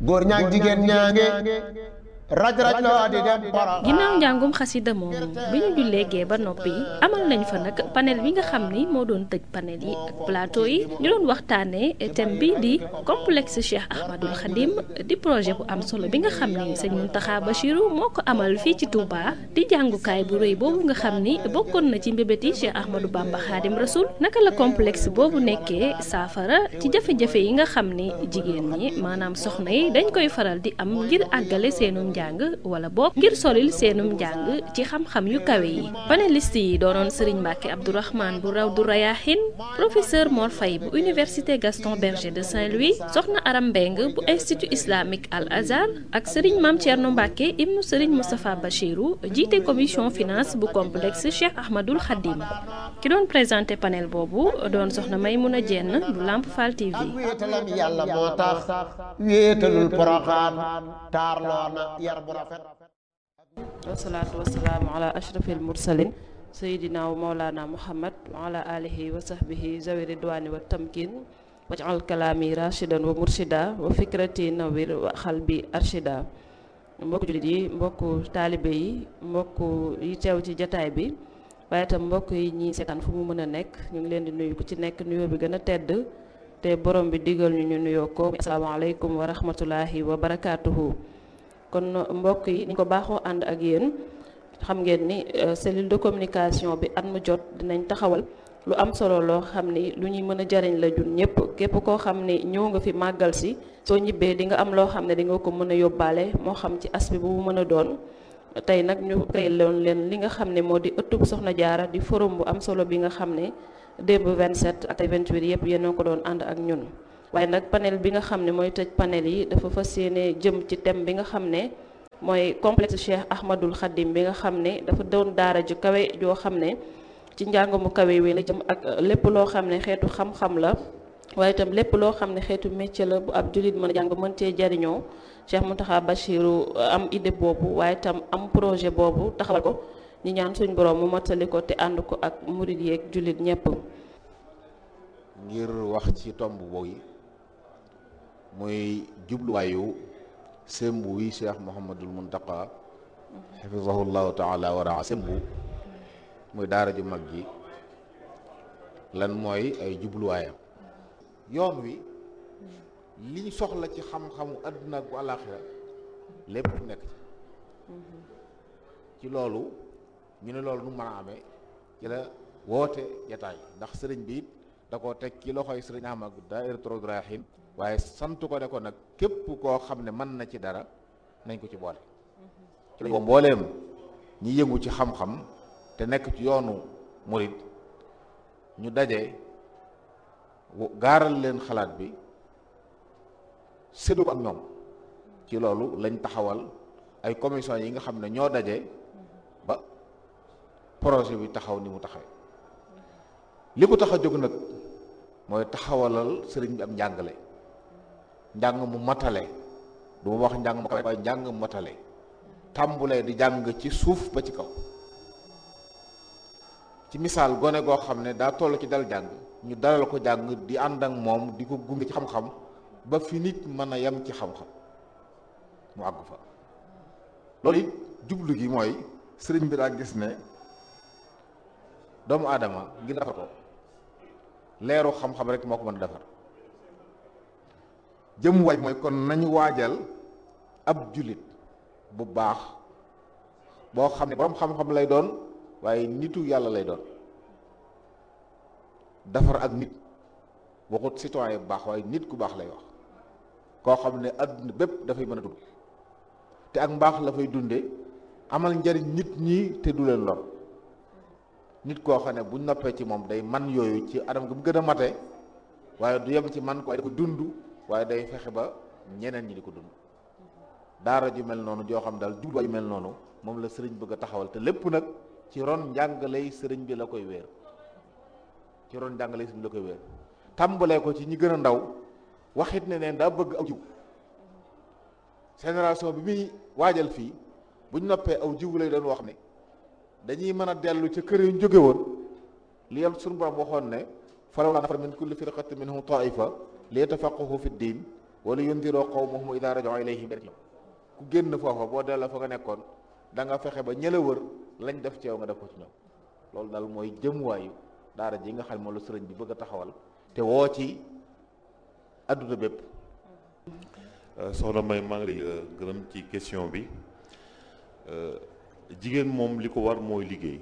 góor ñaag jigéen ñaange raj raj loo di dem para ginnaaw njàngum xasida moomu bi ñu jullee gee ba noppi amal nañ fa nag panel bi nga xam ni moo doon tëj panel yi ak plateau yi ñu doon waxtaanee thème bi di complexe Cheikh Ahmadul Khadim di projet bu am solo bi nga xam ni sëñ Mountakha Bachirou moo ko amal fii ci Touba di jàngukaay bu rëy boobu nga xam ni bokkoon na ci mbébét yi Cheikh Ahmadou Bamba Khadim Rasoul naka la complexe boobu nekkee saafara ci jafe-jafe yi nga xam ni jigéen ñi maanaam soxna yi dañ koy faral di am ngir àggale seenum njàng wala boog ngir solil seenum njàng ci xam-xam yu kawe yi panéliste yi doonoon Serigne Mbacke Abdourahmane bu raw du Rayahin professeur Mor Faye bu université Gaston Berger de Saint-Louis soxna Aram Mbeng bu institut islamique Al Azhar ak Serigne Mame Thierno Mbacke ibnu Serigne Moustapha Bachirou jiite commission finance bu complexe Cheikh Ahmadul Khadim ki doon présenté panel boobu doon soxna Maymouna Dieng bu Lamp Fall TV. ak wéetalam yàlla moo tax wéetalul poroxaan taarloo na yar bu rafet wasalaatu wasalaamu ala ashrafil mursalin sayidina wa maulana muhammad wa ala alihi wa sahbihi zawi ridwani wa tamkin wajal kalaami rashidan wa murshida wa fikrati nawir wa xalbi arshida mbokku jullit yi mbokku taalibe yi mbokku yi teew ci jataay bi waaye itam mbokk yi ñi seetaan fu mu mën a nekk ñu ngi leen di nuyu ku ci nekk nuyoo bi gën a tedd te borom bi digal ñu ñu nuyoo ko asalaamaaleykum wa rahmatulahi wa barakaatuhu kon mbokk yi ni ko baaxoo ànd ak yéen xam ngeen ni cellule de communication bi at mu jot dinañ taxawal lu am solo loo xam ni lu ñuy mën a jariñ la jun ñëpp képp koo xam ni ñëw nga fi màggal si soo ñibbee di nga am loo xam ne di nga ko mën a yóbbaale moo xam ci aspect bu mu mën a doon tey nag ñu créé loon leen li nga xam ne moo di ëttub Soxna Jaara di forum bu am solo bi nga xam ne démb 27 ak 28 yëpp yéen a ko doon ànd ak ñun waaye nag panel bi nga xam ne mooy tëj panel yi dafa fas yéene jëm ci thème bi nga xam ne mooy complexe Cheikh Ahmadul Khadim bi nga xam ne dafa doon daara ju kawe joo xam ne ci njàng mu kawe wi la jëm ak lépp loo xam ne xeetu xam-xam la waaye itam lépp loo xam ne xeetu métier la bu ab jullit mën a jàng mën cee jariñoo Cheikh Mountakha Bachirou am idée boobu waaye itam am projet boobu taxawal ko ñi ñaan suñ borom mu mottali ko te ànd ko ak murid yeeg jullit ñépp ngir wax ci tomb boobu muy jubluwaayu sembu wi cheikh Mouhamadul Muntaqa xafisahullahu taala wa raa sembu muy daara ju mag ji lan mooy ay jubluwaayam yoon wi liñ soxla ci xam-xamu àdduna ak bu àllaaxira lépp nekk ci ci loolu ñu ne loolu nu mën a amee ci la woote jataay ndax sëriñ bi it da koo teg ci loxoy sëriñ Ahmad Daahiratoul Rayahin waaye sant ko ne ko nag képp koo xam ne mën na ci dara nañ ko ci boole ci la mbooleem ñi yëngu ci xam-xam te nekk ci yoonu murid ñu daje gaaral leen xalaat bi séddu ko ak ñoom ci loolu lañ taxawal ay commission yi nga xam ne ñoo daje ba projet bi taxaw ni mu taxawee li ko tax a jóg nag mooy taxawalal sëriñ bi am njàngale njàng mu matale du ma wax njàng mu kawe waaye njàng mu matale tàmbulee di jàng ci suuf ba ci kaw ci misaal gone goo xam ne daa toll ci dal jàng ñu dalal ko jàng di ànd ak moom di ko gunge ci xam-xam ba fi nit mën a yem ci xam-xam mu àggu fa loolu it jublu gi mooy sëriñ bi daa gis ne doomu aadama ngir defar ko leeru xam-xam rek moo ko mën a defar jëm waaj mooy kon nañu waajal ab jullit bu baax boo xam ne borom xam-xam lay doon waaye nitu yàlla lay doon defar ak nit waxut citoyen bu baax waaye nit ku baax lay wax koo xam ne adduna bépp dafay mën a dund te ak mbaax la fay dunde amal njariñ nit ñi te du leen lor nit koo xam ne buñ noppee ci moom day man yooyu ci anam gi mu gën a mate waaye du yem ci man ko waaye da ko dund waaye day fexe ba ñeneen ñi di ko dund daara ju mel noonu joo xam daal jubluwaay ju mel noonu moom la sëriñ bëgg a taxawal te lépp nag ci ron njàngaley sëriñ bi la koy wéer ci ron njàngaley sëriñ bi la koy wéer tàmbalee ko ci ñi gën a ndaw waxit ne neen daa bëgg aw jiw génération bi muy waajal fii buñ noppee aw jiw lay doon wax ne dañuy mën a dellu ca kër yu jóge woon li yam suñu borom waxoon ne falawlaa nafara min kulli firqatin minhum taifa li yatafaqahu fi ddin wala yundiroo qawmahum idaa raja'uu ilayhim ku génn foofa boo delloo fa nga nekkoon da nga fexe ba ñëla wër lañ def ci yow nga def ko ci ñoom loolu daal mooy jëmuwaayu daara ji nga xam ne moom la sëriñ bi bëgg a taxawal te woo ci adduna bépp soxna May maa ngi lay gërëm ci question bi jigéen moom li ko war mooy liggéey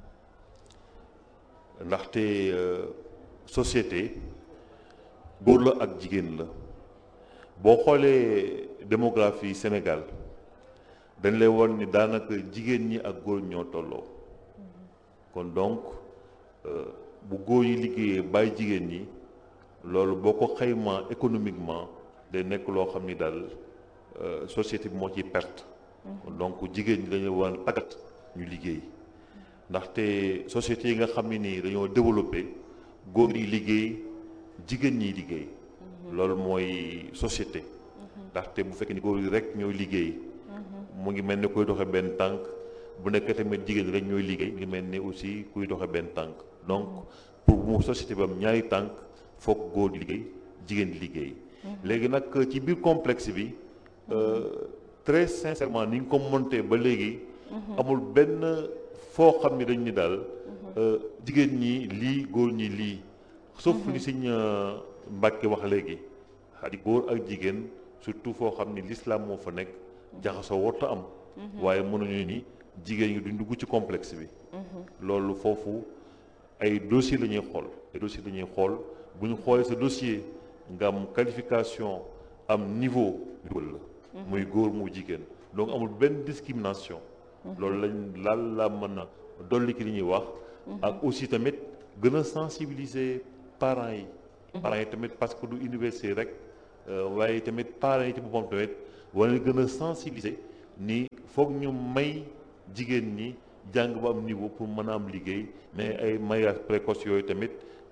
ndaxte société góor la ak jigéen la boo xoolee démographie Sénégal dañ lay won ni daanaka jigéen ñi ak góor ñoo tolloo kon donc bu góor yi liggéeyee bàyyi jigéen ñi loolu boo ko xaymaa économiquement day nekk loo xam ni daal société bi moo ciy perte donc jigéen ñi dañu war a tàggat ñu liggéey ndaxte société yi nga xam ne nii dañoo développé góor yi liggéey jigéen ñiy liggéey loolu mooy société ndaxte bu fekkee ni góor yi rek ñooy liggéey mu ngi mel ni kuy doxe benn tànk bu nekkee tamit jigéen rek ñooy liggéey mu ngi mel ni aussi kuy doxe benn tànk donc pour mu société bi am ñaari tànk foog góor di liggéey jigéen di liggéey léegi nag ci biir complexe bi très sincèrement ni nga ko monté ba léegi amul benn foo xam ni dañ ni daal jigéen ñi lii góor ñi lii sauf li Sëñ Mbàkke wax léegi xadi góor ak jigéen surtout foo xam ni l'islam moo fa nekk jaxasoo warta am waaye mënuñu ni jigéen ñi duñ dugg ci complexe bi loolu foofu ay dossier la ñuy xool ay dossier la ñuy xool bu ñu xoolee sa dossier nga am qualification am niveau dugal la muy góor mu jigéen donc amul benn discrimination loolu lañ laal la mën a dolli ki li ñuy wax ak aussi tamit gën a sensibiliser parents yi parents yi tamit parce que du université rek waaye tamit parents yi ci boppam tamit war na gën a sensibiliser ni foog ñu may jigéen ñi jàng ba am niveau pour mën a am liggéey mais ay mariage précoce yooyu tamit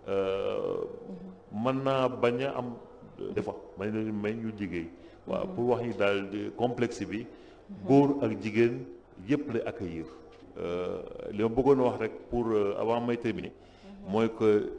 mën naa bañ a am defa may leen may ñu liggéey waaw pour wax ni daal complexe bi góor ak jigéen yépp lay accueillir li ma bëggoon wax rek pour avant may terminer mooy que